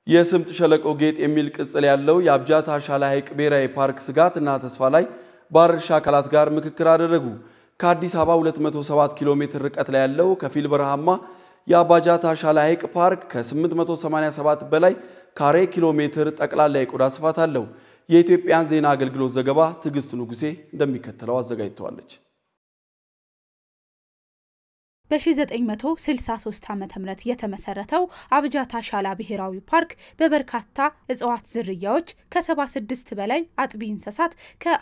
የስምጥ ሸለቆ ጌጥ የሚል ቅጽል ያለው የአብጃታ ሻላ ሐይቅ ብሔራዊ ፓርክ ስጋትና ተስፋ ላይ ባለድርሻ አካላት ጋር ምክክር አደረጉ። ከአዲስ አበባ 207 ኪሎ ሜትር ርቀት ላይ ያለው ከፊል በረሃማ የአባጃታ ሻላ ሐይቅ ፓርክ ከ887 በላይ ካሬ ኪሎ ሜትር ጠቅላላ የቆዳ ስፋት አለው። የኢትዮጵያን ዜና አገልግሎት ዘገባ ትዕግስት ንጉሴ እንደሚከተለው አዘጋጅተዋለች። በ1963 ዓ ም የተመሰረተው አብጃታ ሻላ ብሔራዊ ፓርክ በበርካታ እጽዋት ዝርያዎች ከ76 በላይ አጥቢ እንስሳት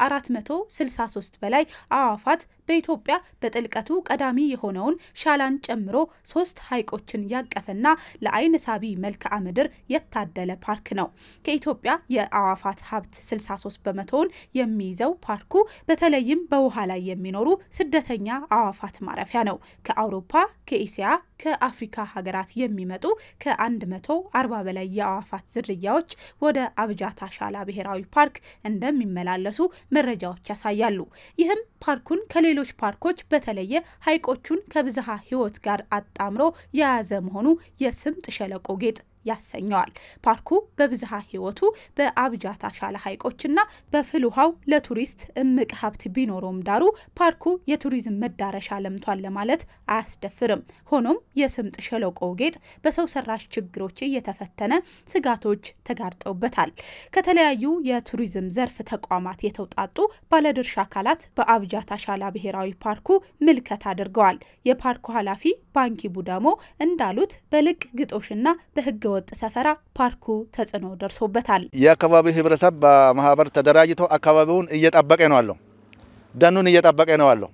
ከ463 በላይ አዕዋፋት በኢትዮጵያ በጥልቀቱ ቀዳሚ የሆነውን ሻላን ጨምሮ ሶስት ሐይቆችን ያቀፈና ለአይን ሳቢ መልክዓ ምድር የታደለ ፓርክ ነው። ከኢትዮጵያ የአዕዋፋት ሀብት 63 በመቶውን የሚይዘው ፓርኩ በተለይም በውሃ ላይ የሚኖሩ ስደተኛ አዕዋፋት ማረፊያ ነው። ከአውሮፓ፣ ከኤስያ፣ ከአፍሪካ ሀገራት የሚመጡ ከ140 በላይ የአዕዋፋት ዝርያዎች ወደ አብጃታ ሻላ ብሔራዊ ፓርክ እንደሚመላለሱ መረጃዎች ያሳያሉ። ይህም ፓርኩን ከሌሎች ፓርኮች በተለየ ሐይቆቹን ከብዝሃ ሕይወት ጋር አጣምሮ የያዘ መሆኑ የስምጥ ሸለቆ ጌጥ ያሰኘዋል። ፓርኩ በብዝሃ ሕይወቱ በአብጃታ ሻላ ሐይቆችና በፍል ውሃው ለቱሪስት እምቅ ሀብት ቢኖረውም ዳሩ ፓርኩ የቱሪዝም መዳረሻ ለምቷል ለማለት አያስደፍርም። ሆኖም የስምጥ ሸለቆ ጌጥ በሰው ሰራሽ ችግሮች እየተፈተነ ስጋቶች ተጋርጠውበታል። ከተለያዩ የቱሪዝም ዘርፍ ተቋማት የተውጣጡ ባለድርሻ አካላት በአብጃታ ሻላ ብሔራዊ ፓርኩ ምልከት አድርገዋል። የፓርኩ ኃላፊ ባንኪ ቡዳሞ እንዳሉት በልቅ ግጦሽና በህገ ወጥ ሰፈራ ፓርኩ ተጽዕኖ ደርሶበታል። የአካባቢ ህብረተሰብ በማህበር ተደራጅቶ አካባቢውን እየጠበቀ ነው አለው። ደኑን እየጠበቀ ነው አለው።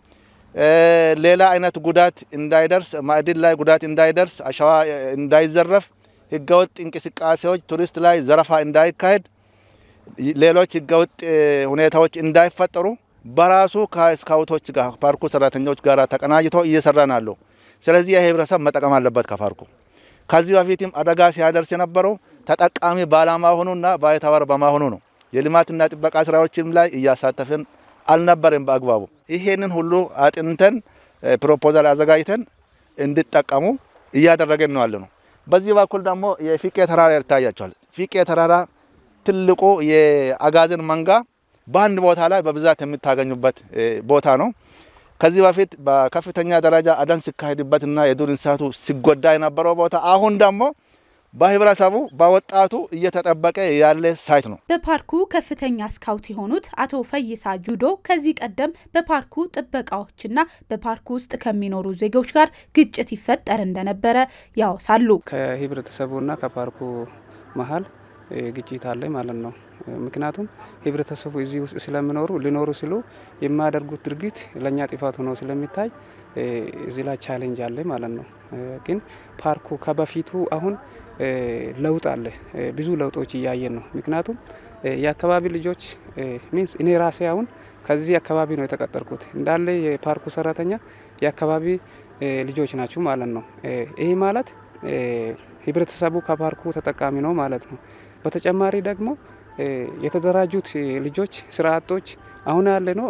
ሌላ አይነት ጉዳት እንዳይደርስ፣ ማዕድን ላይ ጉዳት እንዳይደርስ፣ አሸዋ እንዳይዘረፍ፣ ህገወጥ እንቅስቃሴዎች ቱሪስት ላይ ዘረፋ እንዳይካሄድ፣ ሌሎች ህገወጥ ሁኔታዎች እንዳይፈጠሩ በራሱ ከስካውቶች ጋር ፓርኩ ሰራተኞች ጋር ተቀናጅቶ እየሰራ ነው አለው። ስለዚህ የህብረተሰብ መጠቀም አለበት ከፓርኩ ከዚህ በፊትም አደጋ ሲያደርስ የነበረው ተጠቃሚ ባለመሆኑና ባይተዋር በመሆኑ ነው። የልማትና ጥበቃ ስራዎችም ላይ እያሳተፍን አልነበረም በአግባቡ። ይሄንን ሁሉ አጥንተን ፕሮፖዛል አዘጋጅተን እንዲጠቀሙ እያደረገን ነው ያለ ነው። በዚህ በኩል ደግሞ የፊቄ ተራራ ይታያቸዋል። ፊቄ ተራራ ትልቁ የአጋዘን መንጋ በአንድ ቦታ ላይ በብዛት የምታገኙበት ቦታ ነው። ከዚህ በፊት በከፍተኛ ደረጃ አደን ሲካሄድበትና የዱር እንስሳቱ ሲጎዳ የነበረው ቦታ አሁን ደግሞ በህብረተሰቡ በወጣቱ እየተጠበቀ ያለ ሳይት ነው። በፓርኩ ከፍተኛ ስካውት የሆኑት አቶ ፈይሳ ጁዶ ከዚህ ቀደም በፓርኩ ጥበቃዎችና በፓርኩ ውስጥ ከሚኖሩ ዜጎች ጋር ግጭት ይፈጠር እንደነበረ ያወሳሉ። ከህብረተሰቡና ከፓርኩ መሀል ግጭት አለ ማለት ነው። ምክንያቱም ህብረተሰቡ እዚህ ውስጥ ስለሚኖሩ ሊኖሩ ሲሉ የማያደርጉት ድርጊት ለእኛ ጥፋት ሆኖ ስለሚታይ እዚህ ላይ ቻሌንጅ አለ ማለት ነው። ግን ፓርኩ ከበፊቱ አሁን ለውጥ አለ። ብዙ ለውጦች እያየን ነው። ምክንያቱም የአካባቢ ልጆች ሚንስ እኔ ራሴ አሁን ከዚህ አካባቢ ነው የተቀጠርኩት። እንዳለ የፓርኩ ሰራተኛ የአካባቢ ልጆች ናቸው ማለት ነው። ይህ ማለት ህብረተሰቡ ከፓርኩ ተጠቃሚ ነው ማለት ነው። በተጨማሪ ደግሞ የተደራጁት ልጆች ስራ አጦች አሁን ያለ ነው።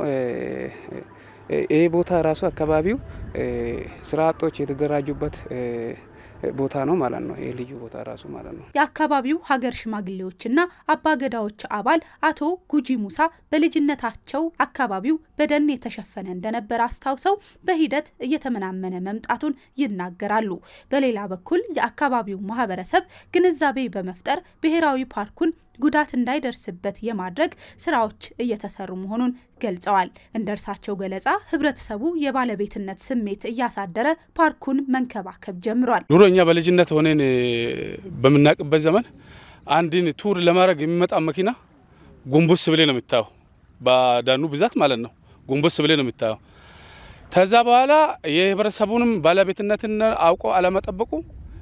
ይህ ቦታ ራሱ አካባቢው ስራ አጦች የተደራጁበት ቦታ ነው ማለት ነው። ይህ ልዩ ቦታ ራሱ ማለት ነው። የአካባቢው ሀገር ሽማግሌዎችና አባገዳዎች አባል አቶ ጉጂ ሙሳ በልጅነታቸው አካባቢው በደን የተሸፈነ እንደነበር አስታውሰው በሂደት እየተመናመነ መምጣቱን ይናገራሉ። በሌላ በኩል የአካባቢው ማህበረሰብ ግንዛቤ በመፍጠር ብሔራዊ ፓርኩን ጉዳት እንዳይደርስበት የማድረግ ስራዎች እየተሰሩ መሆኑን ገልጸዋል። እንደ እርሳቸው ገለጻ ህብረተሰቡ የባለቤትነት ስሜት እያሳደረ ፓርኩን መንከባከብ ጀምሯል። ድሮ እኛ በልጅነት ሆነን በምናውቅበት ዘመን አንድን ቱር ለማድረግ የሚመጣ መኪና ጎንበስ ብሌ ነው የምታየው። በዳኑ ብዛት ማለት ነው። ጎንበስ ብሌ ነው የምታየው። ከዛ በኋላ የህብረተሰቡንም ባለቤትነትን አውቆ አለመጠበቁ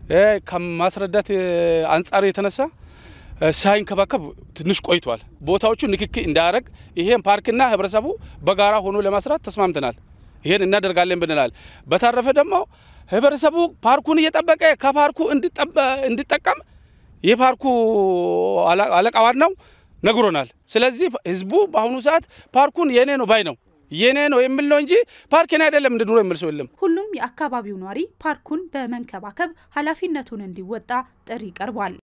ከማስረዳት አንጻር የተነሳ ሳይንከባከብ ትንሽ ቆይቷል። ቦታዎቹ ንክኪ እንዳያደርግ ይሄን ፓርክና ህብረተሰቡ በጋራ ሆኖ ለመስራት ተስማምተናል። ይሄን እናደርጋለን ብንላል። በተረፈ ደግሞ ህብረተሰቡ ፓርኩን እየጠበቀ ከፓርኩ እንዲጠቀም የፓርኩ አለቃ ዋናው ነግሮናል። ስለዚህ ህዝቡ በአሁኑ ሰዓት ፓርኩን የኔ ነው ባይ ነው የኔ ነው የሚል ነው እንጂ ፓርክን አይደለም እንደ ድሮ የሚል ሰው የለም። ሁሉም የአካባቢው ኗሪ ፓርኩን በመንከባከብ ኃላፊነቱን እንዲወጣ ጥሪ ቀርቧል።